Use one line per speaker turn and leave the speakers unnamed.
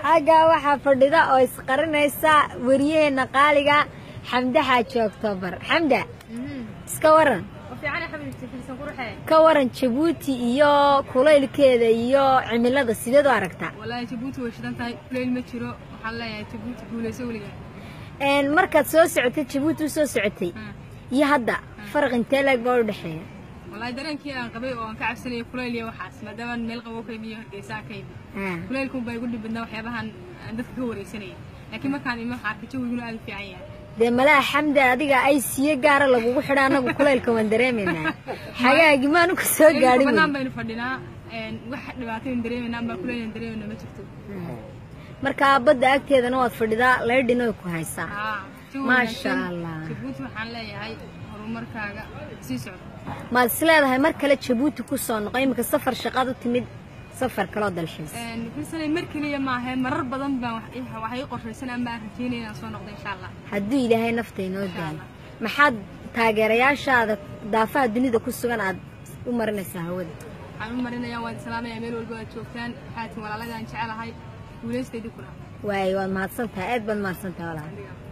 xaggaa waxaa fadhida oo isqarinaysa wariyaheenna qaaliga xamde xaaji oktoobar xamda iska waran ka waran jabuuti iyo kulaylkeeda iyo cimilada sideed u aragtaa
wallaahi jabuuti way shidan tahay kulayl ma jiro waxaan leeyahay jabuuti guulayso weligaa
Een, markaad soo socotay jabuuti u soo socotay iyo hadda faraq intee leeg baa u dhexeeya
wallaahi dareenkii aan qabay oo aan ka cabsanayay kulayl iyo waxaas maadaama meel qabow ka imiyo hargeysa ka imi
Ah,
kulaylkun baa igu dhib badnaa waxyaabahan aan dadka ka wareysanayay laakiin markaan imi waxaa arkay jawiguna aad u fiican yahay
dee malaha xamda adiga ay siyo gaara lagugu xidha annagu kulaylka waan dareemaynaa xagaagi maanu ku soo gaadhin
banaan
weli.
baynu fadhinaa een, wax dhibaataynu dareemayna ama kulaylan dareemayna ma jirto
markaa badda agteedana waad fadhidaa laydhin way ku haysaa
Haa, jawi
Maasha
wanaagsan.
Allah.
jabuuti waxaan leeyahay horumarkaaga sii socda
maad is leedahay mar kale jabuuti ku soo noqo iminka safar shaqaad u timid safar kaloo dalxiis
filsanay mar keliya maahe marar badan baan wax ii- wax ii qorshaysan ama aan rajeynaya inaan soo noqdo insha allah
hadduu ilaahay nafta inoo daayo maxaad taageerayaashaada daafaha dunida ku sugan aad u marinaysaa hawada
waxaan u marinayaa waan islaamaya meel walba aad joogtaan waxaatin walaalagaan jecelahay guulaystaydi kuna
waayo waad mahadsan tahay aad baad mahadsan tahay walaal
Adiga.